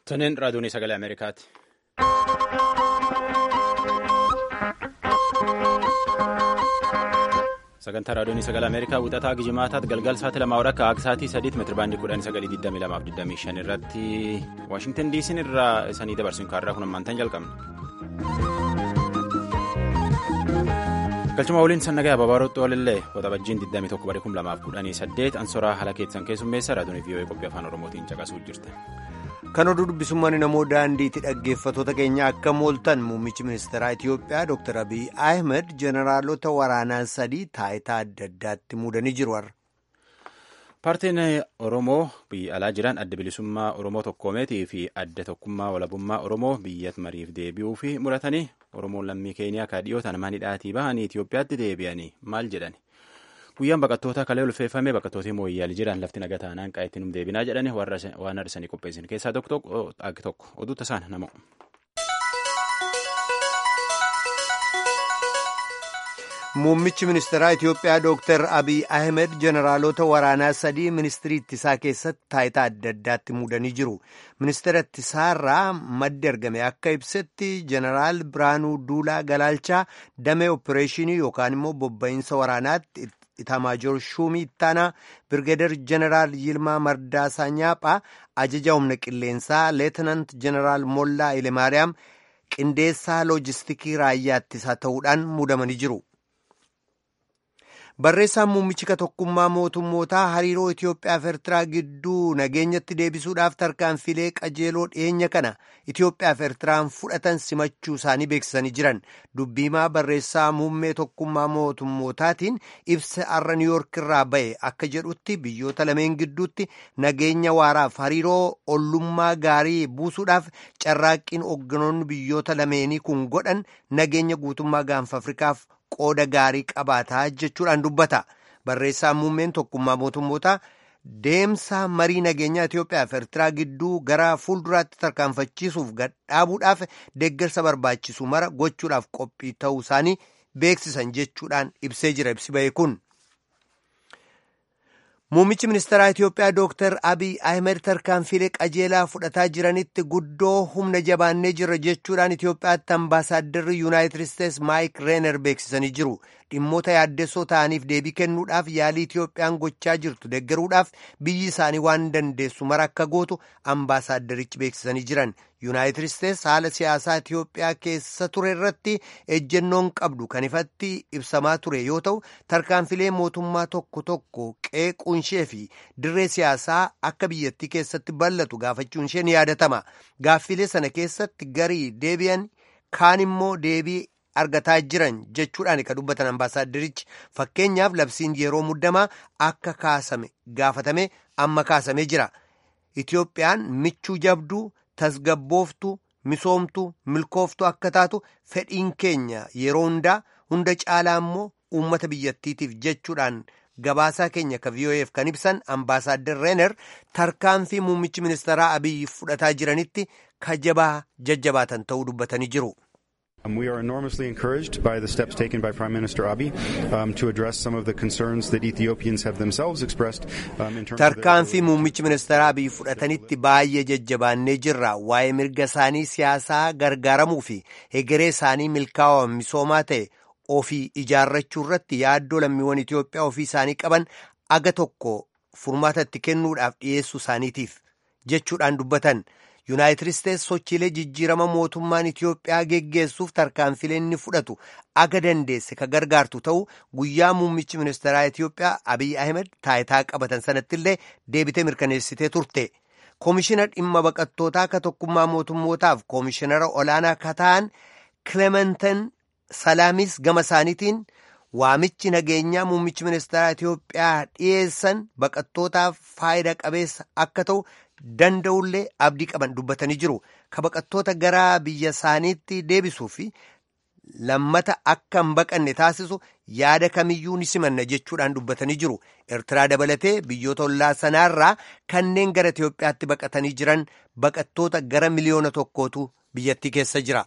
Toniin raadiyoon sagalee Ameerikaati. Sagantaa raadiyoon sagalee Ameerikaa wixataa Gijimaataatti galgal sa'aatii lama hora akka sa'aatii sadiitti meetira baandii kudhan sagalii digdamii lamaaf digdamii shan irratti Waashingtan diisiin irraa isanii dabarsuun kaarraa kun ammaantan jalqabna. galchuma waliin sannagaa ababaarotti oolillee waxabajjiin 21 barii 2018 ansoraa haala keessan keessummeessa raadiyoon vii'oo'ee qophii afaan oromootiin caqasuu jirte. kan oduu dubbisummaan namoo daandiitti dhaggeeffatoota keenya akka mooltan muummichi ministeeraa itiyoophiyaa dr abiy ahmed jeneraalota waraanaa sadii taayitaa adda addaatti muudanii jiru har'a. paartiin oromoo biyya alaa jiran adda bilisummaa oromoo tokkoomeetii fi adda tokkummaa walabummaa oromoo biyyatti mariif deebi'uu fi muratanii oromoon lammii keeniyaa kaadhiyootaan manidhaatii bahanii itiyoophiyaatti deebi'anii maal jedhani guyyaan baqattoota kalee ulfeeffame baqattootii mooyyaalii jiran lafti nagaa taanaan qaa'ettiin deebinaa jedhani waan har'isanii qopheessan keessaa tokko tokko oduuta isaan nama. Muummichi ministeeraa Itiyoophiyaa Dr. Abiy Ahmed jeneraalota waraanaa sadii ministirii ittisaa keessatti taayitaa adda addaatti muudanii jiru. Ministeera ittisaarraa maddi argame akka ibsetti jeneraal Biraanuu Duulaa Galaalchaa damee opereeshinii yookaan immoo bobba'insa waraanaatti Itamaajoor Shuumii Ittaanaa Birgeedar jeneraal Yilmaa Mardaasaa Nyaaphaa ajaja humna qilleensaa Leetinant jeneraal Mollaa Ilemaariyaam qindeessaa loojistikii raayyaa ittisaa ta'uudhaan muudamanii jiru. Barreessaan muummichi tokkummaa mootummootaa hariiroo Itiyoophiyaa fi Eertiraa gidduu nageenyatti deebisuudhaaf tarkaanfilee qajeeloo dhiyeenya kana Itiyoophiyaa fi Eertiraan fudhatan simachuu isaanii beeksisanii jiran. Dubbiimaa barreessaa muummee tokkummaa mootummootaatiin ibsa har'a Niiyoork irraa ba'e akka jedhutti biyyoota lameen gidduutti nageenya waaraaf hariiroo ollummaa gaarii buusuudhaaf carraaqqiin hoogganoonni biyyoota lameenii kun godhan nageenya guutummaa gaanfa Afrikaaf qooda gaarii qabaataa jechuudhaan dubbata barreessaan muummeen tokkummaa mootummootaa deemsa marii nageenyaa Itiyoophiyaa fi Eertiraa gidduu gara fuulduraatti tarkaanfachiisuuf gadhaabuudhaaf deeggarsa barbaachisu mara gochuudhaaf qophii ta'uu isaanii beeksisan jechuudhaan ibsee jira ibsi ba'e kun. Muummichi ministeeraa Itiyoophiyaa Dr. Abiy Ahmed tarkaanfilee qajeelaa fudhataa jiranitti guddoo humna jabaannee jirra jechuudhaan Itiyoophiyaatti ambaasaadarri Yuunaayitid Isteets Maayik Reener beeksisanii jiru. Dhimmoota yaaddessoo ta'aniif deebii kennuudhaaf yaalii Itiyoophiyaan gochaa jirtu deeggaruudhaaf biyyi isaanii waan dandeessu mara akka gootu ambaasaaddarichi beeksisanii jiran. Yuunaayitid Isteets haala siyaasaa Itiyoophiyaa keessa ture irratti ejjennoon qabdu kan ifatti ibsamaa ture yoo ta'u tarkaanfilee mootummaa tokko tokko qeequun ishee fi dirree siyaasaa akka biyyattii keessatti bal'atu gaafachuun ishee ni yaadatama. Gaaffilee sana keessatti garii deebi'an kaan immoo deebii argataa jiran jechuudhaan kan dubbatan ambaasaaddarichi fakkeenyaaf labsiin yeroo muddamaa akka kaasame gaafatame amma kaasamee jira. Itiyoophiyaan michuu jabduu tasgabbooftu misoomtu milkooftu akka taatu fedhiin keenya yeroo hundaa hunda caalaa immoo uummata biyyattiitiif jechuudhaan gabaasaa keenya ka VOA'f kan ibsan ambaasaaddar reener tarkaanfii muummichi ministeeraa abiyyi fudhataa jiranitti kajabaa jajjabaatan ta'uu dubbatanii jiru. We are enormously encouraged by the steps taken by Prime Minister Abiy um, to address some of the concerns that Ethiopians have themselves expressed um, in terms Tarkaanfii muummichi ministeeraa Abiy fudhatanitti baay'ee jajjabaannee jirra. Waa'ee mirga isaanii siyaasaa gargaaramuu fi hegeree isaanii milkaa'aa misoomaa ta'e ofii ijaarrachuu irratti yaaddoo lammiiwwan Itoophiyaa ofii isaanii qaban aga tokko furmaatatti kennuudhaaf dhiyeessuu isaaniitiif jechuudhaan dubbatan. Yuunaayitid Isteets sochiilee jijjiirama mootummaan Itiyoophiyaa geggeessuuf tarkaanfilee inni fudhatu aga dandeesse ka gargaartu ta'u guyyaa muummichi ministeeraa Itiyoophiyaa Abiy Ahmed taayitaa qabatan sanatti illee deebitee mirkaneessitee turte. Koomishina dhimma baqattootaa ka tokkummaa mootummootaaf koomishinara olaanaa ka ta'an Kilementan Salaamis gama isaaniitiin waamichi nageenyaa muummichi ministeeraa Itiyoophiyaa dhiyeessan baqattootaaf faayida qabeessa akka ta'u. danda'ullee abdii qaban dubbatanii jiru ka baqattoota gara biyya isaaniitti deebisuu fi lammata akka hin baqanne taasisu yaada kamiyyuu ni simanna jechuudhaan dubbatanii jiru eertiraa dabalatee biyyoota ollaa sanaarraa kanneen gara Itiyoophiyaatti baqatanii jiran baqattoota gara miliyoona tokkootu biyyattii keessa jira.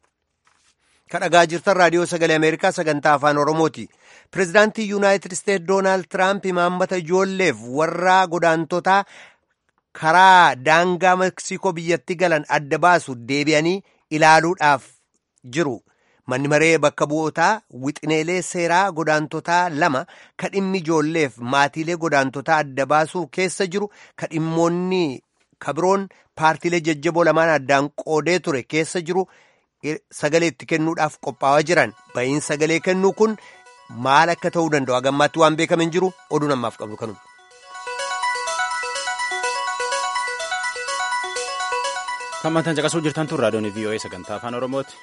kadhagaa jirtan raadiyoo sagalee ameerikaa sagantaa afaan oromooti pirezidaantii yuunaayitid isteetsi doonaald tiraamp imaammata ijoolleef warra godaantotaa karaa daangaa Meksikoo biyyatti galan adda baasu deebi'anii ilaaluudhaaf jiru. Manni maree bakka bu'ootaa wixineelee seeraa godaantotaa lama ka dhimmi ijoolleef maatiilee godaantotaa adda baasuu keessa jiru ka dhimmoonni kabiroon paartiilee jajjaboo lamaan addaan qoodee ture keessa jiru sagalee itti kennuudhaaf qophaa'aa jiran ba'iin sagalee kennuu kun maal akka ta'uu danda'u hagammaatti waan beekaman jiru oduu namaaf qabnu kanuma. Kan mantan caqasuu jirtan tun raadiyoon VOA sagantaa afaan Oromooti.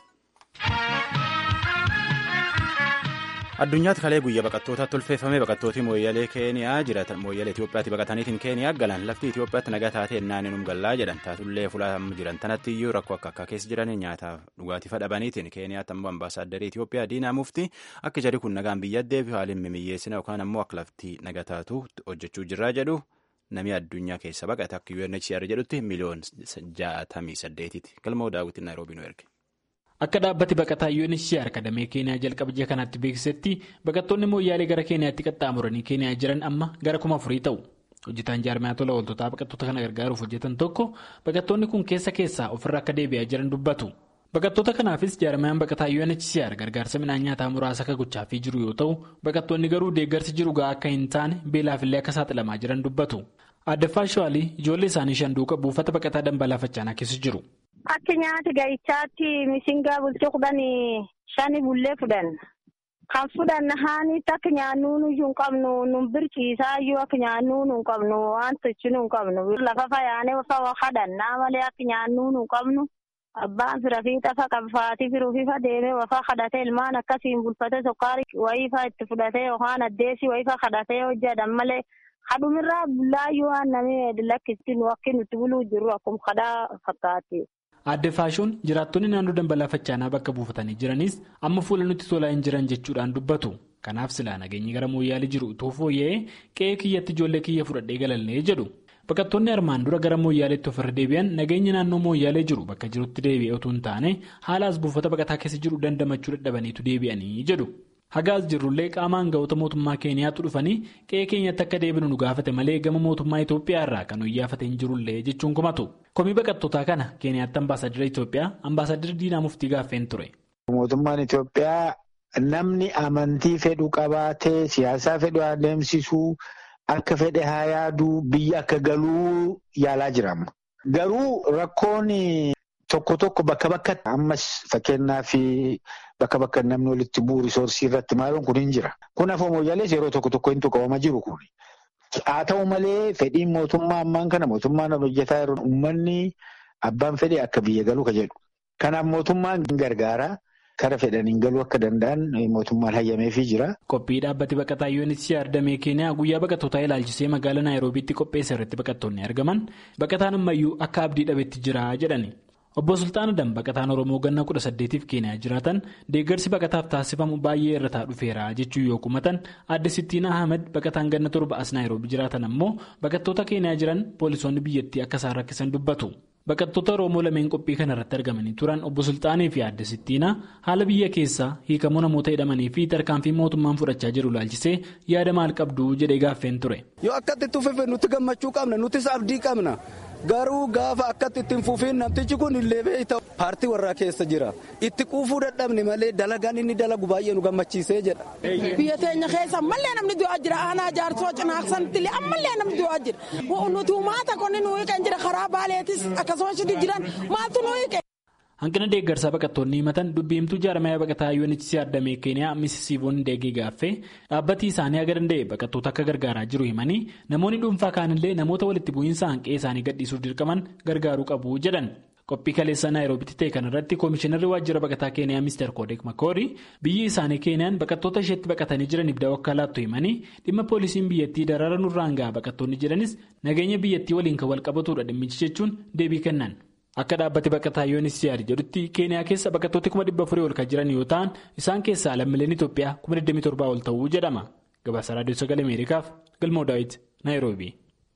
Addunyaatti kalee guyyaa baqattootaatti tolfeeffamee baqattootii mooyyalee Keeniyaa jiratan mooyyalee Itoophiyaatti baqataniitiin Keeniyaa galan lafti Itoophiyaatti nagaa taatee ennaan inum gallaa jedhan taatullee fulaan jiran tanatti iyyuu rakkoo akka akka keessa jiran nyaataaf dhugaatii fadhabaniitiin Keeniyaatti ammoo ambaasaadarrii Itoophiyaa diinaa mufti akka jarri kun nagaan biyya deebi'u haaliin mimiyyeessina yookaan ammoo akka lafti nagaa taatu hojjechuu jirraa jedhu namni addunyaa keessa baqate akka UNHCR jedhutti miliyoon jaatamii saddeetiiti. Galmoo daawwitiin Naayiroobii nu erge. Akka dhaabbati baqataa UNHCR kadamee Keeniyaa jalqaba ji'a kanaatti beeksisetti baqattoonni mooyyaalee gara Keeniyaatti qaxxaamuranii Keeniyaa jiran amma gara kuma afurii ta'u. Hojjetaan jaarmiyaa tola ooltotaa baqattoota kana gargaaruuf hojjetan tokko baqattoonni kun keessa keessaa ofirra akka deebi'aa jiran dubbatu. Baqattoota kanaafis jaarmiyaan baqataa UNHCR gargaarsa midhaan nyaataa muraasa akka gochaafii jiru yoo ta'u baqattoonni garuu deeggarsi jiru gahaa akka hin taane beelaafillee akka saaxilamaa jiran dubbatu. Addaffaa Shawaalii ijoollee isaanii shan duuka buufata baqataa dambalaa faccaanaa keessa jiru. Akka nyaata ga'ichaatti misingaa bultii kudhan shani bullee fudhan. Kan fudhan haanitti akka nyaannuu nuyyuu hin qabnu nun birciisaa iyyuu akka nyaannuu nu hin qabnu waan tolchinu hin qabnu. Lafa fayaanee fa hadhannaa malee akka nyaannuu nu hin qabnu. Abbaan fira fiixa fa qabfaatii firuu fifa deemee wafa kadhatee ilmaan akkasiin bulfatee sokkaari wayiifaa itti fudhatee yookaan addeessi wayiifaa kadhatee hojjetan malee hadhumirraa bullaayyuu waan namni lakkisti nu akka nuti buluu jirru akkuma kadhaa fakkaatti. Aadde Faashoon jiraattonni naannoo dambalaa faccaanaa bakka buufatanii jiranis amma fuula nutti tolaa hin jiran jechuudhaan dubbatu. Kanaaf silaa nageenyi gara mooyyaalee jiru utuu fooyya'ee qe'ee kiyyatti ijoollee kiyya fudhadhee galallee jedhu. Baqattoonni armaan dura gara mooyyaaleetti ofirra deebi'an nageenya naannoo mooyyaalee jiru bakka jirutti deebi'ee utuu hin taane haala as buufata baqataa keessa jiru dandamachuu dadhabaniitu deebi'anii jedhu. Hagaas jirrullee qaama hangafoota mootummaa Keeniyaatti dhufanii qe'ee keenyatti akka deebinu nu gaafate malee gama mootummaa Itoophiyaa irraa kan hoyyaafatee hin jirullee jechuun komatu. Komii baqattootaa kana Keeniyaatti ambaasaadara Itoophiyaa ambaasaadara Diinaa Muftii gaaffeen ture. Mootummaan Itoophiyaa namni amantii fedhu qabaatee siyaasaa fedhu adeemsisuu akka fedhe haa yaaduu biyya akka galuu yaalaa jirama. Garuu rakkoon tokko tokko bakka bakkatti ammas fakkeenyaaf bakka bakka namni walitti bu'u risoorsii irratti maaluun kun hin jira. Kun afoo mooyyalees yeroo tokko tokko hin tuqabamaa jiru kun. Haa ta'u malee fedhiin mootummaa ammaan kana mootummaan hojjetaa jiru uummanni abbaan fedhe akka biyya galuu ka jedhu. Kanaaf mootummaan gargaara. Kara fedhaniin galuu akka danda'an mootummaan hayyameefii jira. Qophii dhaabbati baqataa UNHCR damee Keeniyaa guyyaa baqattootaa ilaalchisee magaalaa Naayiroobiitti qopheesse irratti baqattoonni argaman baqataan ammayyuu akka abdii dhabetti jira jedhani. Obbo Sultaan Adam baqataan Oromoo ganna kudha saddeetiif Keeniyaa jiraatan deeggarsi baqataaf taasifamu baay'ee irra dhufeera jechuu yoo kumatan adde Sittiin Ahmed baqataan ganna torba as Naayiroobii jiraatan ammoo baqattoota Keeniyaa jiran poolisoonni biyyattii akka isaan rakkisan dubbatu. Baqattoota Oromoo lameen qophii kana irratti argamanii turan obbo Sultaanii fi adde Sittiinaa haala biyya keessaa hiikamuu namoota hidhamanii fi tarkaanfii mootummaan fudhachaa jiru ilaalchisee yaada maal qabdu jedhee gaaffeen ture. Yoo akkatti itti fufee nuti gammachuu qabna nutis abdii qabna garuu gaafa akkatti ittiin fufiin namtichi kun illee beeyta paartii warraa keessa jira itti quufuu dadhabne malee dalagaan inni dalagu baay'ee nu gammachiisee jedha. Biyya teenya keessa ammallee namni du'aa jira aanaa jaarsoo cinaaqsanitti illee ammallee namni du'aa jira nuti uumaata qonni nu hiikan jira karaa baaleetis akkasumas jiran maaltu nu hiike. Hanqina deeggarsaa baqattoonni himatan dubbiimtuu jaarmaya baqataa UNHCR damee Keeniyaa Misisiivoon Deegee gaaffee dhaabbatii isaanii haga danda'e baqattoota akka gargaaraa jiru himanii namoonni dhuunfaa kaanillee namoota walitti bu'iinsa hanqee isaanii gadhiisuuf dirqaman gargaaruu qabu jedhan. Qophii kaleessa Naayiroobitti ta'e kanarratti Koomishinarri Waajjira Baqataa Keeniyaa Mr. Koodek Makoori biyyi isaanii Keeniyaan baqattoota isheetti baqatanii jiraniif da'oo akka laattu himanii dhimma poolisiin biyyattii darara nurraan gahaa baqattoonni jedhanis nageenya biyyattii waliin kan wal qabatudha dhimmichi jechuun deebii kennan. Akka dhaabbati baqataa UNHCR jedhutti Keeniyaa keessa baqattooti kuma dhibba afurii ol kan jiran yoo ta'an isaan keessaa lammiileen Itoophiyaa kuma 27 ol ta'uu jedhama. Gabaasa Raadiyoo Sagalee Ameerikaaf Galmoo Daawit Naayiroobii.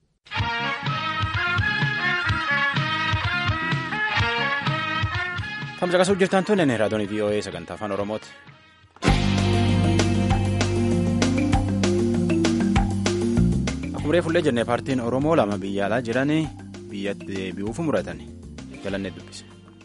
Tamsa qasuu jirtan tun raadiyoon VOA sagantaa afaan Oromooti. Akkuma fuullee jennee paartiin Oromoo lama biyya alaa jiran biyyatti deebi'uuf muratan jalannee dubbise.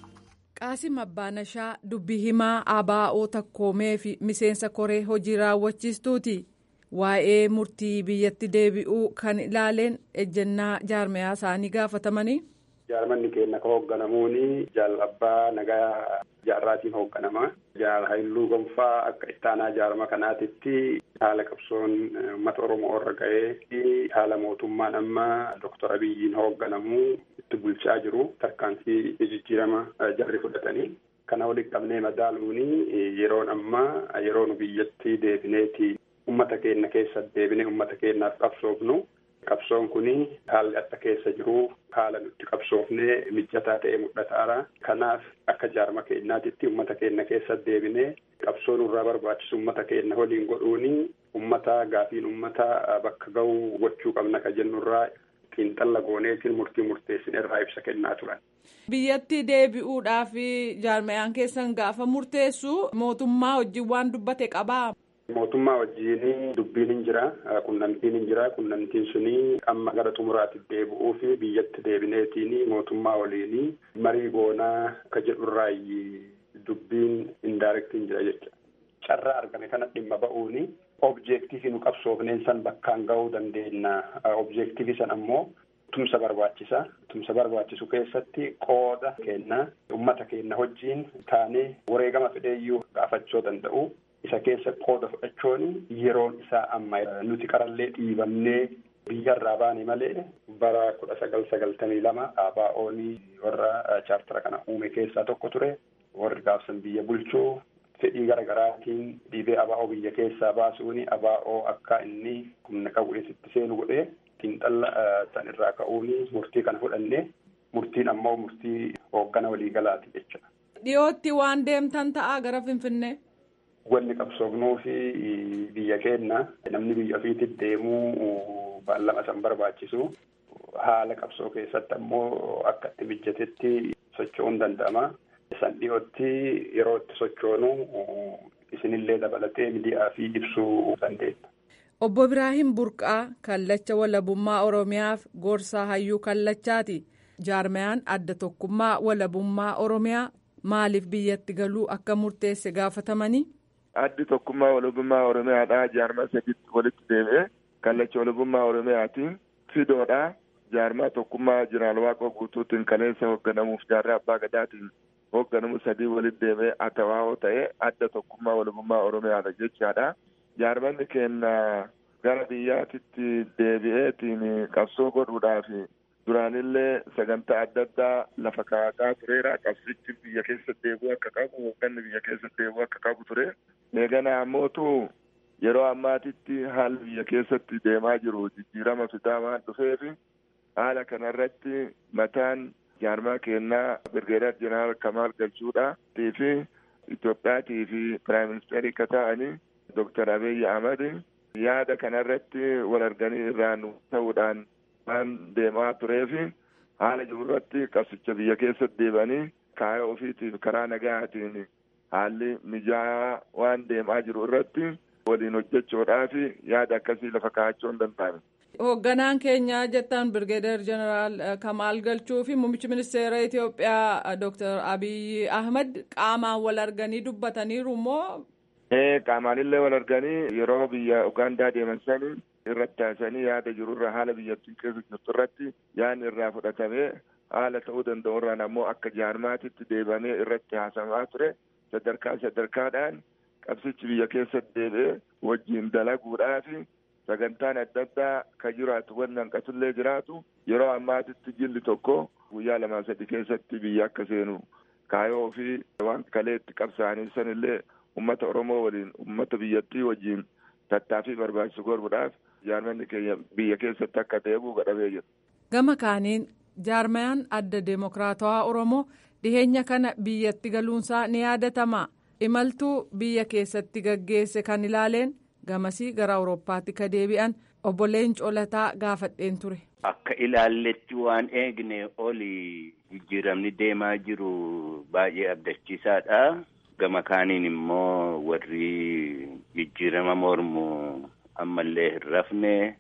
Qaasim Abbaanashaa dubbii himaa ABO takkoomee fi miseensa koree hojii raawwachiistuuti. Waa'ee murtii biyyatti deebi'uu kan ilaaleen ejjennaa jaarmayaa isaanii gaafatamanii. Jaarmanni keenya kan hoogganamuuni jaalabbaa nagaa jaarraatiin hoogganama. Jaal Haayiluu Gonfaa akka ittaanaa jaarma kanaatitti haala qabsoon uummata Oromoo irra ga'ee fi haala mootummaan amma Doktor Abiyyiin hoogganamu itti bulchaa jiru tarkaanfii jijjiirama jarri fudhatanii. Kana walitti qabnee madaaluuni yeroon ammaa yeroo nu biyyatti deebineeti uummata keenya keessa deebinee uummata keenyaaf qabsoofnu. Qabsoon kun haalli akka keessa jiru haala nutti qabsoofnee mijataa ta'ee mul'ataara. Kanaaf akka jaarma keenyaatitti uummata keenya keessa deebinee qabsoo nurraa barbaachisu uummata keenya waliin godhuuni uummata gaafiin uummata bakka ga'u gochuu qabna ka jennurraa xiinxalla gooneetiin murtii murteessin irraa ibsa kennaa turan. Biyyatti deebi'uudhaaf jaarmayaan keessan gaafa murteessu mootummaa wajjin waan dubbate qabaa. Mootummaa wajjin dubbiin hin jira. Qunnamtiin hin jira. Qunnamtiin suni amma gara xumuraatti deebi'uu fi biyyatti deebineetiin mootummaa waliin marii goonaa akka jedhurraayi dubbiin indaarektii hin jira jecha. Carraa argame kana dhimma ba'uuni objeektiivii nu qabsoofneen san bakkaan ga'uu dandeenya. Objeektiivii san ammoo tumsa barbaachisa. Tumsa barbaachisu keessatti qooda kenna. Uummata keenya wajjin taanee wareegama fedheeyyuu gaafachuu danda'u. isa keessa qooda fudhachuun yeroon isaa amma nuti qarallee dhiibannee biyyarraa baane malee bara kudha sagal sagaltamii lama ABO'n warra chaartara kana uume keessaa tokko ture warri gaafsan biyya bulchuu fedhii garaagaraatiin dhiibee ABO biyya keessaa baasuun ABO akka inni humna qabu eessitti seenu godhee xiinxalla san irraa ka'uun murtii kana fudhannee murtiin ammoo murtii hooggana waliigalaati jechuudha. Dhiyootti waan deemtan ta'a gara Finfinnee. Wanni qabsoofnuu fi biyya keenya namni biyya ofiitti deemuu baallama san barbaachisu haala qabsoo keessatti ammoo akka itti mijatetti socho'uun danda'ama. San dhiyootti yeroo itti sochoonu isinillee dabalatee miidiyaa fi ibsuu dandeenya. Obbo Biraahim Burqaa kallacha walabummaa Oromiyaaf gorsaa hayyuu kallachaati. Jaarmayaan adda tokkummaa walabummaa Oromiyaa maaliif biyyatti galuu akka murteesse gaafatamanii. addi tokkummaa walabummaa oromiyaadha jaarmaa sadiitti walitti deebi'ee kallacha walabummaa oromiyaatiin fidoodha jaarmaa tokkummaa jeneraal waaqoo guutuutiin kaleessa hoogganamuuf jaarraa abbaa gadaatiin hoogganamu sadii walitti deebi'ee atawaa'oo ta'ee adda tokkummaa walabummaa oromiyaadha jechaadha jaarmanni keenya gara biyyaatitti deebi'eetiin qabsoo godhuudhaaf duraanillee sagantaa adda addaa lafa kaa'ataa tureera qabsichi biyya keessa deebi'uu akka qabu hoogganni biyya keessa deebi'uu akka qabu ture eegana ammootu yeroo ammaatitti haalli biyya keessatti deemaa jiru jijjiirama fidaa waan dhufeef haala kanarratti mataan jaarmaa keenyaa birgeedar jeneraal kamaal galchuudha fi Itoophiyaatii fi piraayim ministeerii akka ta'anii Dooktar Abiy Ahmad yaada kanarratti wal arganii irraan ta'uudhaan waan deemaa tureef haala jirurratti qabsicha biyya keessatti deebanii kaayoo ofiitiif karaa nagaatiin haalli mijaa'aa waan deemaa jiru irratti waliin hojjechuudhaaf yaada akkasii lafa kaa'achuu hin danda'ame. Hoogganaan keenya jettan Birgeedar Jeneraal Kamaal Galchuu fi Muummichi Ministeera Itoophiyaa Dooktar Abiy Ahmad qaamaan wal arganii dubbataniiru moo? Qaamaanillee wal arganii yeroo biyya Ugaandaa deeman sanii irratti taasisanii yaada jirurra haala biyyattii keessa jirtu irratti yaadni irraa fudhatamee haala ta'uu danda'u irraan ammoo akka jaarmaatitti deebamee irratti haasamaa ture sadarkaa sadarkaadhaan qabsichi biyya keessatti deebi'ee wajjin dalaguudhaaf sagantaan adda addaa kan jiraatu wanni hanqatullee jiraatu yeroo ammaatitti jilli tokko guyyaa lamaa sadi keessatti biyya akka seenu kaayoo fi waan kaleetti qabsaa'anii sanillee ummata oromoo waliin ummata biyyattii wajjin tattaaffii barbaachisu godhuudhaaf jaarmanni keenya biyya keessatti akka deebi'u godhamee jira. Gama kaaniin jaarmayaan adda deemokiraatawaa Oromoo dhiheenya kana biyyatti galuunsaa ni yaadatama. Imaltuu biyya keessatti gaggeesse kan ilaaleen gamasii gara Awurooppaatti ka deebi'an obbo Leencoo Lataa gaafadheen ture. Akka ilaalletti waan eegne oli jijjiiramni deemaa jiru baay'ee abdachiisaadha. Gama kaaniin immoo warri jijjiirama mormu ammallee hin rafne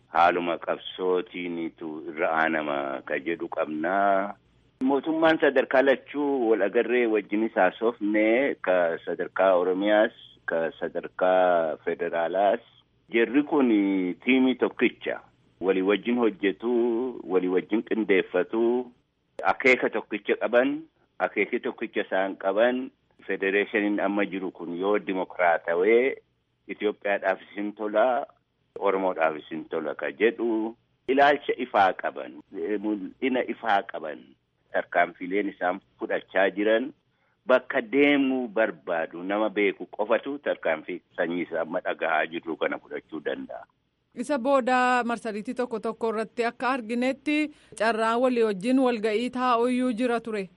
haaluma qabsootiinitu irra aanama ka jedhu qabnaa. Mootummaan sadarkaa lachuu wal agarree wajjinis haasofne ka sadarkaa Oromiyaas ka sadarkaa federaalaas Jarri kun tiimii tokkicha walii wajjin hojjetu walii wajjin qindeeffatu akeeka tokkicha qaban akeeki tokkicha isaan qaban federeeshiniin amma jiru kun yoo dimokiraatawee Itoophiyaadhaaf isin tola Oromoodhaaf isin tola ka jedhu ilaalcha ifaa qaban mul'ina ifaa qaban tarkaanfileen isaan fudhachaa jiran bakka deemuu barbaadu nama beeku qofatu tarkaanfii sanyii isaa amma dhagahaa jirru kana fudhachuu danda'a. Isa booda marsariitii tokko tokko irratti akka arginetti carraan walii wajjin walga'ii taa'uyyuu jira ture.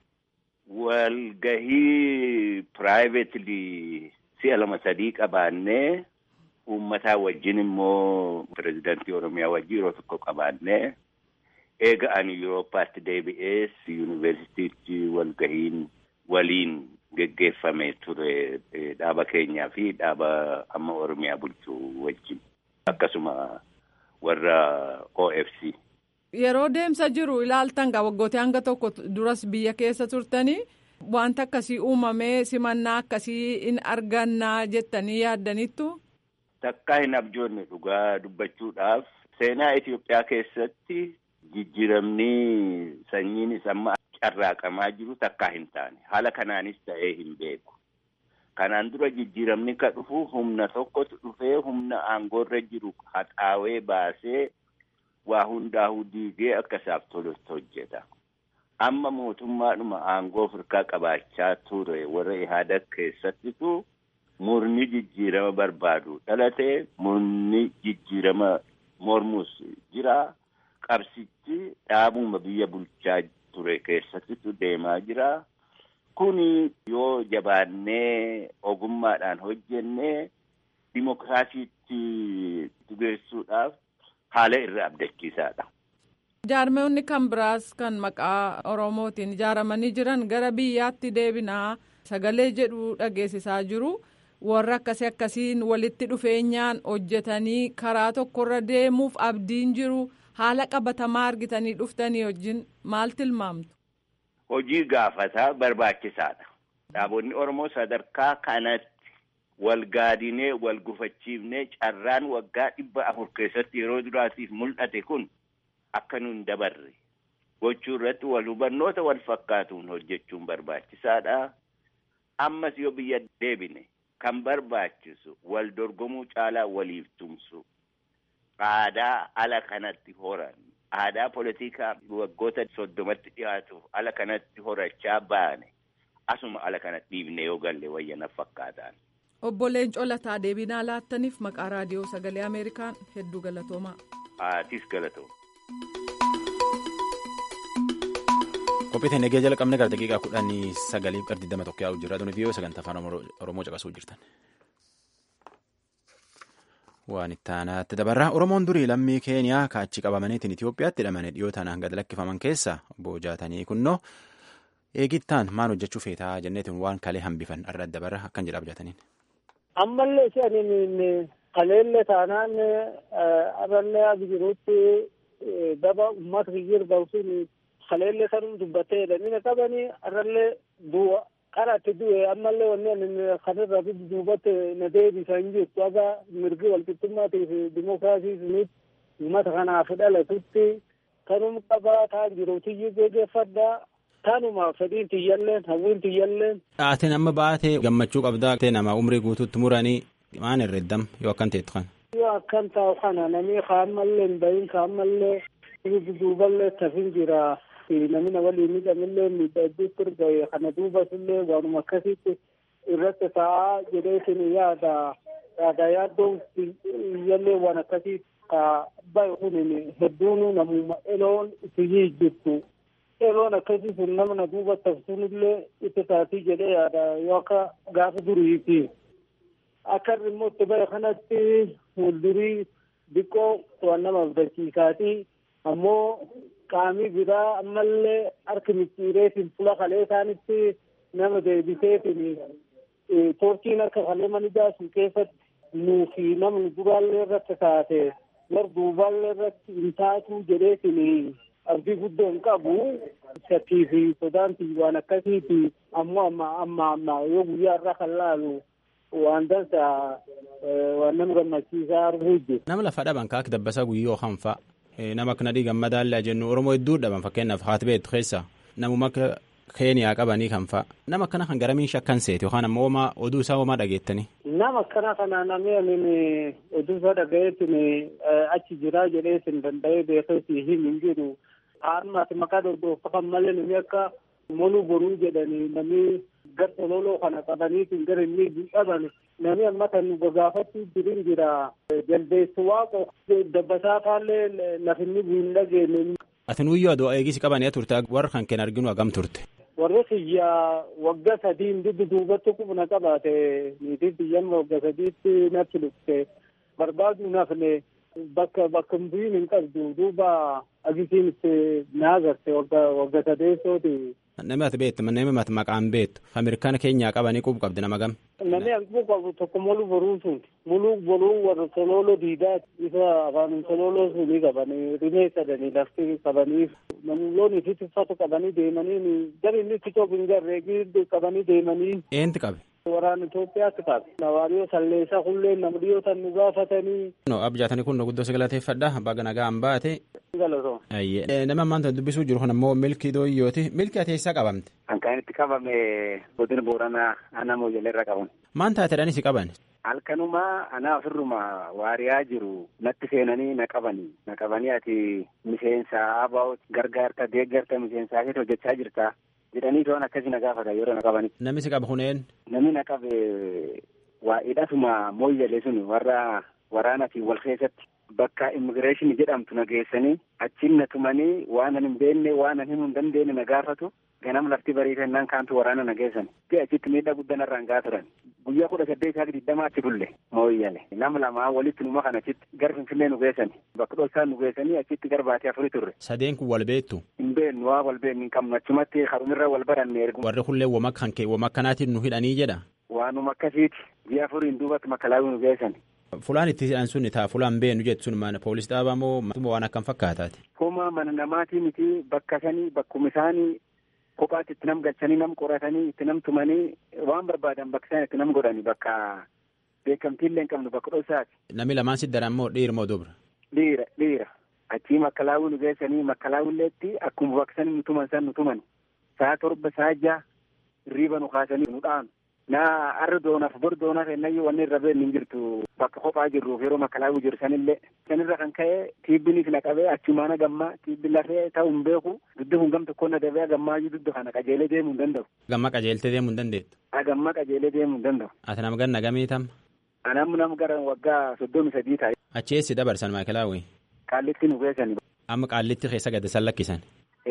Walgahii piraayiveetilii si'a lama sadii qabaannee uummataa wajjin immoo pirezidaantii Oromiyaa wajjin yeroo tokko qabaannee eega ani Yuurooppaatti deebi'ees yuunivarsiitiitti walgahiin waliin geggeeffame ture dhaaba keenyaa fi dhaaba amma Oromiyaa bulchuu wajjin akkasuma warra OFC. Yeroo deemsa jiru ilaaltan gaa waggootee hanga tokko duras biyya keessa turtanii wanta akkasii uumamee simannaa akkasii in argannaa jettanii yaaddaniittu. Takkaa hin abjoonne dhugaa dubbachuudhaaf seenaa Itoophiyaa keessatti jijjiiramni sanyiinis amma carraaqamaa jiru takkaa hin taane haala kanaanis ta'ee hin beeku. Kanaan dura jijjiiramni ka dhufu humna tokkotu dhufee humna aangoorra jiru haxaawee baasee waa hundaa'uu diigee akka isaaf tolutti hojjeta. Amma mootummaadhuma aangoo firkaa qabaachaa ture warra ihaada keessattitu murni jijjiirama barbaadu dhalatee murni jijjiirama mormus jira. Qabsichi dhaabuma biyya bulchaa ture keessattitu deemaa jira. Kuni yoo jabaannee ogummaadhaan hojjennee dimokiraasiitti dugeessuudhaaf haala irra abdachiisaadha. Jaarmeewwanni kan biraas kan maqaa Oromootiin ijaaramanii jiran gara biyyaatti deebinaa sagalee jedhu dhageessisaa jiru. Warra akkasii akkasiin walitti dhufeenyaan hojjetanii karaa tokkorra deemuuf abdiin jiru haala qabatamaa argitanii dhuftanii wajjin maal tilmaamtu? Hojii gaafataa barbaachisaadha. Dhaabonni Oromoo sadarkaa kanatti wal gaadinee wal gufachiifnee carraan waggaa dhibba afur keessatti yeroo duraatiif mul'ate kun akka nun dabarre gochuu irratti wal hubannoota wal fakkaatuun hojjechuun barbaachisaadha. Ammas yoo biyya deebine kan barbaachisu wal dorgomuu caalaa waliif tumsu aadaa ala kanatti horan aadaa politikaa waggoota soddomatti dhiyaatuuf ala kanatti horachaa baane asuma ala kanatti dhiibne yoo galle wayyana fakkaataan. Obbo Leencoo Lataa deebinaa laattaniif maqaa raadiyoo sagalee Ameerikaan hedduu galatoomaa. Aatis galatooma. Qophii teennee jalqabne gara daqiiqaa kudhanii sagaliif gara digdama tokko yaa'u jira. Tuni viiyoo sagantaa afaan Oromoo caqasuu jirtan. Waan itti aanaatti dabarraa Oromoon durii lammii Keeniyaa kaachi qabamaniitiin Itoophiyaatti hidhamanii dhiyootaan hanga lakkifaman keessa boojatanii kunnoo eegittaan maal hojjechuu feetaa jenneetiin waan kalee hambifan irra dabarra akkan jedha abjataniin. Ammallee isheen kaleellee taanaan aballee abi jirutti daba uummata kiyyir ba'uun kaleellee sanuu dubbattee jedhanii qabanii arrallee du'a qaraatti du'e ammallee wanneen kanirra duubatti na deebisan jirtu aga mirgi walqixxummaatii fi dimookiraasii sunitti uummata kanaaf dhalatutti kanum qabaa taan jiruutiyyi geggeeffadhaa Kanuma fedhiin tiyyalleen hawwiin tiyyalleen. Dhaateen amma baatee gammachuu qabdaa nama umrii guutuutti muranii maan herreddam yoo akkan teettu kana. Yoo akkan taa'u kana namni kaammallee hin bahin kaammallee duuballee tafin jira. Namni na waliin miidhamillee miidhagduutti erga kana duubasillee waanuma akkasitti irratti taa'aa jedheetin yaada yaada yaaddoon iyyallee waan akkasii baay'ee kun hedduun namuma eloon itti jirtu. yeroon akkasii sun namna duuba tafsunillee itti taatii jedhee yaada yoo akka gaafa duriiti. Akka immoo itti bara kanatti fuuldurii diqqoo waan nama abdachiisaati. Ammoo qaamii biraa ammallee harki micciireetiin fuula kalee isaanitti nama deebiseetiin toorkiin akka kalee manijaa sun keessatti nuufi namni duraallee irratti taate war duuballee irratti hin taatu jedheetiin abdii guddoo hin qabu shakkii fi sodaanti waan akkasiiti ammoo amma amma amma yoo guyyaa irraa kan laalu waan dansa waan nama gammachiisaa arguu jiru. Nama lafa dhaban kaak dabbasaa guyyoo hanfa nama akka nadhii gammadaallee jennu Oromoo hedduu dhaban fakkeenyaaf haati beektu keessa namuma akka Keeniyaa qabanii kan fa'a nama akkana kan garamiin shakkan seeti yookaan ammoo homaa oduu isaa homaa dhageettanii. Nama akkana kana namni amin oduu isaa dhagayeetin achi jiraa jedheetin danda'ee beekeetii hin jiru. Harmaati maqaa dordofan malee namni akka moluu boruu jedhanii namni gar tololoo kana qabaniitiin gara inni dhaban namni amma kan gaafachuu jirin jira. Jaldeessu waaqo dabbasaa faallee lafinni bu'in dhageenye. Ati nuyyuu aduu eegisi qabanii turte warra kan keen arginu hagam turte. warri xiyyaa waggaa sadiin duddu duubatti qubna qabaate niitiin xiyyan waggaa sadiitti natti dhufte barbaaduu nafne bakka bakka bu'iin hin qabdu duuba agisiin itti naagarte waggaa sadeessooti. Namni ati beektu namni ati maqaan beektu Ameerikaana keenyaa qabanii qubu qabdi nama gam. Namni qubu qabu tokko moluu boruu sun muluu boruu warra tolooloo diidaati isa afaan tolooloo sunii qabanii rimee sadanii lafti qabanii namoonni fi tuffatu qabanii deemanii gari inni itti coobu hin garree qabanii deemanii. Eenti qabe. Waraana Itoophiyaatti qabe. Nawaariyoo salleessaa hullee nama dhiyootan nu gaafatanii. No abjaatanii kun guddoo si galateeffadha baga nagaa hin baate. Nama ammaan dubbisuu jiru kun ammoo milkii dooyyooti. Milkii ati eessaa qabamte? Kan itti qabame godina Booranaa ana Mooyyalee qaban. Maan taateedhaan si qaban? Halkanuma anaa ofirruma waariyaa jiru natti seenanii na qabanii na qabanii ati miseensa abaa'oo gargaarta deeggarta miseensaa keessa hojjechaa jirta jedhanii to'an akkasii na gaafata yeroo na qabanii. Namni si qaba kuneen? Namni na qabe waa hidhatuma Mooyyalee sun warra waraanaatiin wal keessatti bakka immigireeshinii jedhamtu na geessanii achiin na tumanii waan an hin beekne waan an himuu hin dandeenye na gaafatu ganam lafti bariitannaan kaantu waraana na geessan ti achitti miidhaa guddaa irraan gaa turan guyyaa kudha saddeet isaa digdama achi bulle mooyyale nama lamaa walitti numa kan achitti gara finfinnee nu geessani bakka dhoksaa nu geessanii achitti gara baatee afurii turre. Sadeen kun wal beektu. Hin beeknu waa wal beeknu hin qabnu achumatti harumirra wal baranne ergu. Warri kullee wama kan kee wama akkanaatiin nu hidhanii jedha. Waanuma akkasiiti biyya afuriin duubatti makalaawii nu geessani. Fulaan itti hidhan sun taa fulaan beenu jettu sun mana poolis dhaabaa moo waan akkam fakkaataati. Homa mana namaatii miti bakka sanii bakkuma isaanii kophaatti itti nam galchanii nam qoratanii itti nam tumanii waan barbaadan bakka isaan itti nam godhani bakka beekamtiillee hin qabnu bakka dhoksaati. Namni lamaan si daran moo dhiira moo dubra? Dhiira dhiira achii makkalaawii nu geessanii makkalaawilleetti akkuma bakka sanii nu tuman san nu tuman saa torba saa jaha riiba nu kaasanii nu dhaanu. naa arra doonaaf bor doonaaf ennayyuu wanni irra beekni hin jirtu bakka kophaa jirruuf yeroo makalaawuu jiru sanillee sanirra kan ka'e tiibbinis na qabee achumaana gammaa tiibbi lafee ta'uu hin beeku dudda kun gam tokkoon na dabee gammaayyuu dudda kana qajeelee deemuu hin danda'u. Gamma qajeeltee deemuu hin dandeettu. Gamma qajeelee deemuu hin danda'u. Ati nama ganna gamii tam? Anam nam gara waggaa soddomi sadii taa'e. Achi eessi dabarsan maakelaawwi? Qaallitti nu geessani. Amma qaallitti keessa gad san lakkisan.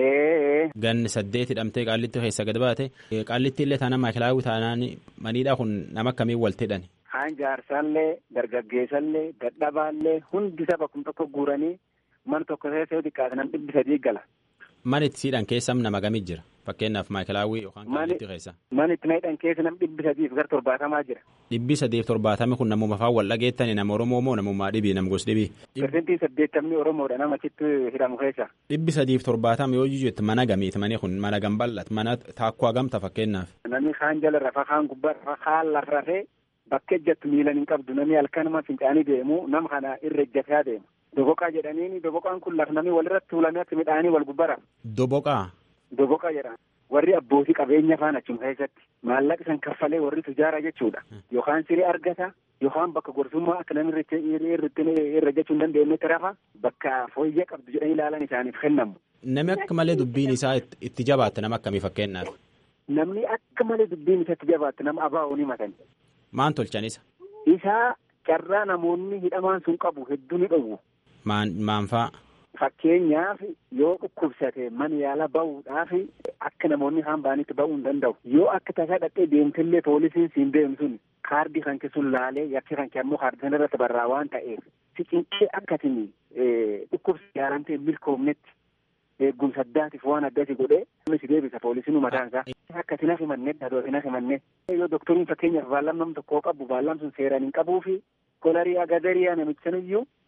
Ganni saddeet hidhamtee qaallitti keessa gad baate qaallitti illee taana maakelaawwi taanaan maniidhaa kun nama akkamiin walitti hidhani. Haan jaarsaallee dargaggeessallee dadhabaallee hundi saba kun tokko guuranii mana tokko keessa yoo xiqqaate nam dhibbi sadii gala. Man itti siidhan keessa nama gamii jira fakkeenyaaf maakelaawwi yookaan qaallitti keessa. Man itti hidhan keessa nam dhibbi sadiif gara torbaatamaa jira. Dhibbi sadiif torbaatami kun namuma afaan wal dhageettani nama Oromoo moo namummaa dhibii nam gos dhibii. Pirsentii saddeettamni Oromoodha nama achitti hidhamu keessa. Dhibbi sadiif torbaatama yoo jijjiirtu mana gamiiti mani kun mana gambal'at mana taakkoo hagamta fakkeenyaaf. Namni kaan jala rafa kaan gubbaa rafa kaan lafa rafee bakka ejjattu miilan hin qabdu namni halkanuma fincaanii deemu nama kana irra ejjataa deema. Doboqaa jedhaniini doboqaan kun lafa namni walirratti tuulamee akka midhaanii wal gubbara. Doboqaa. Doboqaa jedhama. Warri abbootii qabeenya faan achuma keessatti maallaqa san kaffalee warri tujaara jechuudha. Yookaan siree argata yookaan bakka gorsummaa akka namni irra jechuu hin dandeenyetti rafa bakka fooyyee qabdu jedhanii ilaalan isaaniif kennamu. Namni akka malee dubbiin isaa itti jabaatte nama akkamii fakkeenyaaf. Namni akka malee dubbiin isaa itti jabaatte nama abaa'uu ni matani. Maan tolchan isa? Isaa carraa namoonni hidhamaan sun qabu hedduu ni dhowwu. Maan maan fa'a? Fakkeenyaaf yoo dhukkubsate mana yaala bahuudhaaf akka namoonni haan ba'anitti ba'uu hin danda'u. Yoo akka tasaa dhaqxee deemtillee poolisiin siin deemu sun kaardii kan sun laalee yakki kan ammoo kaardii sana irratti barraa waan ta'eef si cinqee akkasin dhukkubsa yaalamtee milkoomnetti eegumsa addaatiif waan addasi godhee si deebisa poolisiin mataan isaa. Akka sinaaf himannee dhadoo sinaaf himannee yoo doktoriin fakkeenyaaf baallam nam tokkoo qabu baallam sun seeraan hin qabuu fi kolarii agadariyaa namicha iyyuu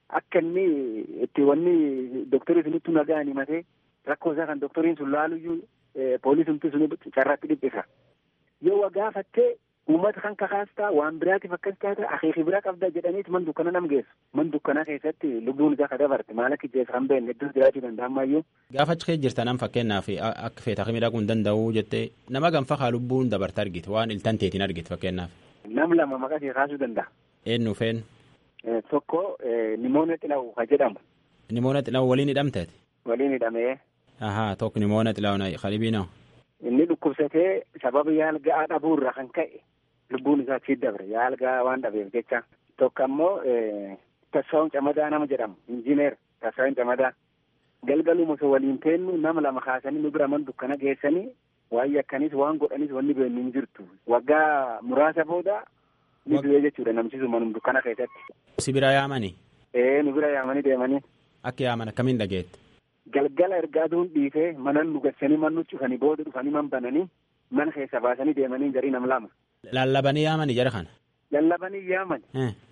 akka inni itti wanni doktorii sunittu nagaan himatee rakkoo isaa kan doktoriin sun laaluyyuu poolisumti sun carraatti dhiphisa. Yoo gaafattee uummata kan kakaastaa waan biraatiif akkas taata akeeki bira qabda jedhaniit man dukkana nam geessu. Man dukkanaa keessatti lubbuun isaa kadabarte maal akka ijjeessa kan beekne iddoo jiraachuu danda'amaayyuu. Gaafa achi keessa jirtan am fakkeenyaaf akka feeta akka miidhaguu hin danda'u jettee nama ganfa haa lubbuun dabarte argite waan iltan teetiin argite fakkeenyaaf. Nam lama maqaa ishee kaasuu danda'a. Eenyu feen? Tokko nimoona xilawu ka jedhamu. Nimoona xilawu waliin hidhamteeti? Waliin hidhamee. Ahaa tokko nimoona xilawu qalibiinoo. Inni dhukkubsatee sababa yaalga'aa dhabuurra kan ka'e lubbuun isaa achi dabre yaalga'aa waan dhabeef jecha. Tokko ammoo Tassaawun Camadaa nama jedhamu injiineer Tassaawun Camadaa. Galgaluma osoo waliin teennu nama lama kaasanii nu bira man dukkana geessanii waan yakkanis waan godhanis wanni beeknu hin jirtu. Waggaa muraasa booda ni du'ee jechuudha namchi sun manum dukkana keessatti. Si bira yaamanii? Ee nu bira yaamanii deemanii. Akka yaaman akkamiin dhageette? Galgala ergaa aduun dhiisee mana nu gassanii man nu cufanii booda dhufanii man bananii mana keessa baasanii deemanii garii nam lama. Lallabanii yaamanii jara kana? Lallabanii yaaman.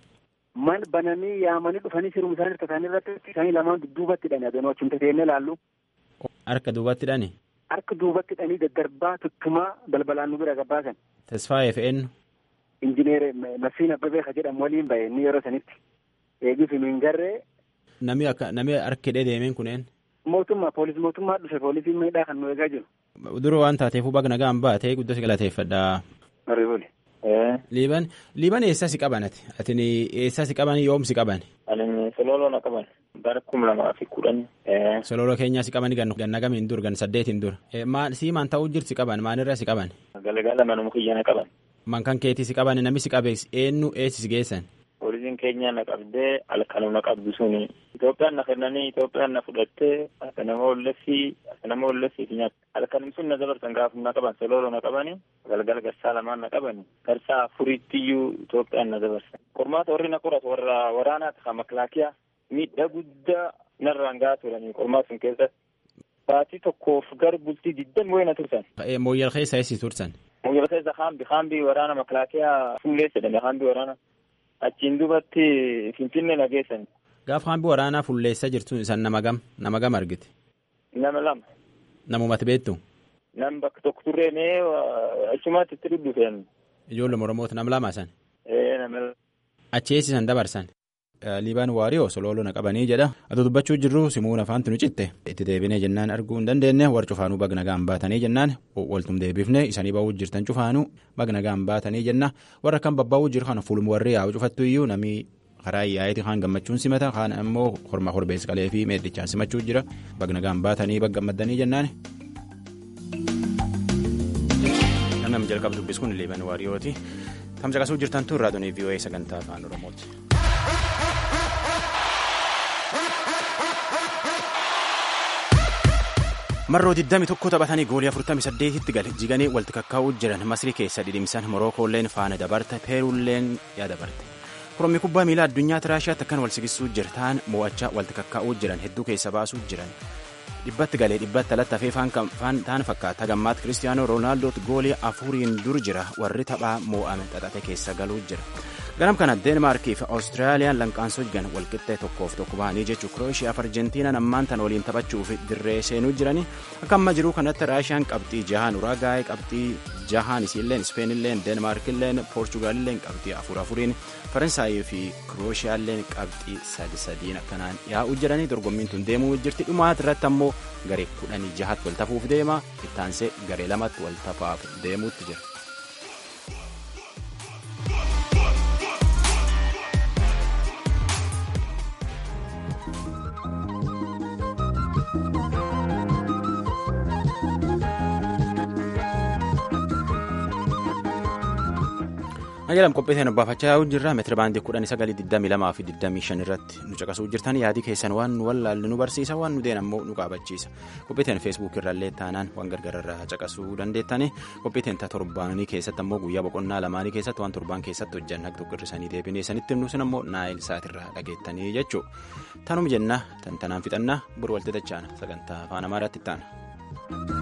Man bananii yaamanii dhufanii sirum isaan hirka isaanii irratti isaanii lamaan dudduubatti hidhanii adoonoo achumta teennee laallu. Harka duubatti hidhani? Harka duubatti hidhanii daddarbaa tuttumaa balbalaan nu bira gabbaasan. Tasfaayee fe'ennu? Injineer Masiin Abbabee ka jedhamu waliin bahe inni yeroo sanitti. Eegis hin garree. Nami akka nami harka hidhee deemeen kuneen? Mootummaa poolisii mootummaa dhufe poolisii miidhaa kan nu eegaa jiru. Dura waan taateefuu baga nagaan baatee guddoo galateeffadha. Mariibuli. Liiban liiban eessaa si qaban ati? Atin eessaa si qaban yoom si qaban? Ani sololoo na qaban bara kuma lamaa fi kudhan. Sololoo keenyaa si qaban ganna gamiin dur gan saddeetiin dur. Sii maan ta'uu jirti si qaban maalirraa si qaban? Galgala manuma kiyya na qaban. Man kan keetii si qaban nami si qabe eenyu eessi si geessan? Poolisiin keenya na qabdee halkanuu na qabdu suni. Itoophiyaan na kennanii Itoophiyaan na fudhattee akka nama ollessii akka nama ollessii fi nyaata. Halkanum sun na dabarsan gaafa na qaban sololoo na qabanii galgala garsaa lamaan na qabanii garsaa afuriittiyyuu Itoophiyaan na dabarsan. Qormaata warri na qoratu warra waraanaati kan maklaakiyaa miidhaa guddaa narraan gahaa turanii qormaata sun keessatti. Baatii tokkoof gara bultii digdami wayii na tursan. Mooyyal keessa eessi tursan? Mooyyal keessa haambi haambi waraana maklaakiyaa fuullee jedhame haambi waraana. Achiin duubatti Finfinnee na geessan. Gaafa haambi waraanaa fulleessaa jirtu isan nama gam nama gam argite. Nama lama. Namumati beektu. Nam bakka tokko turree mee achumaatti itti dubbifeen. Ijoolluma Oromoota nama lama san. Ee nama lama. Achi eessisan dabarsan. Liibaan waariyoo sololoo na qabanii jedha. Ati dubbachuu jirru simuun afaantu nu citte. Itti deebinee jennaan arguu hin dandeenye warra cufaanuu bagna gaan baatanii jennaan waltum deebifne isanii ba'uu jirtan cufaanuu bagna gaan baatanii jenna warra kan babbaa'uu jiru kana fuuluma warri yaa'u cufattu iyyuu namni karaa yaa'eeti kaan gammachuun simata kaan ammoo hormaa horbees qalee fi meedhichaan simachuu jira bagna gaan baatanii bagga gammadanii jennaan. Namni jalqabu dubbis kun liibaan waariyooti. Tamsaqasuu jirtan tun raadiyoo VOA sagantaa afaan Oromooti. marroo 21 taphatanii goolii 48tti gale jiganii walitti kakkaa'uu jiran masrii keessa dhidhimsan morookoolleen faana dabarte peeruulleen yaa dabarte korommi kubbaa miilaa addunyaatti raashiyaatti akkan wal sigisuu jira ta'an mo'achaa walitti kakkaa'uu jiran hedduu keessa baasuu jiran dhibbatti galee dhibbatti alatti hafee faan ta'an fakkaata gammaatti kiristiyaanoo roonaaldootti goolii afuriin dur jira warri taphaa mo'ame xaxate keessa galuu jira. ganam kana deenmaarkii fi awustiraaliyaan lanqaansoo jigan walqixxee tokkoof tokko ba'anii jechuu kirooshiyaa fi arjentiinaan ammaan tan waliin taphachuuf dirree seenuu jiranii akka amma jiruu kanatti raashiyaan qabxii jahaan uraagaa'ee qabxii jahaan isiilleen ispeenilleen deenmaarkilleen poorchugaalilleen qabxii afur afuriin faransaayii fi kirooshiiyaalleen qabxii sadi sadiin akkanaan yaa'uu jiranii dorgommiin tun deemuu jirti dhumaat irratti ammoo garee kudhanii jahat wal tafuuf deema ittaansee garee lamatti wal tafaaf deemuutti jira. Najalam qopheesseen abbaafachaa yaa'uu jirra meetira baandii kudhan sagalii digdamii lamaa fi digdamii shan irratti nu caqasuu jirtan yaadii keessan waan nu wallaalle nu barsiisa waan nu deen ammoo nu qaabachiisa qopheesseen feesbuuk irrallee taanaan waan gargararraa caqasuu dandeettani qopheesseen ta torbaanii keessatti ammoo guyyaa boqonnaa lamaanii keessatti waan torbaan keessatti hojjan akka tokko irrisanii deebinee sanitti himnu sun ammoo naayil saatirraa dhageettanii jechuu tanuma jenna tantanaan fixannaa bor walti dachaana sagantaa afaan amaaraatti ittaana.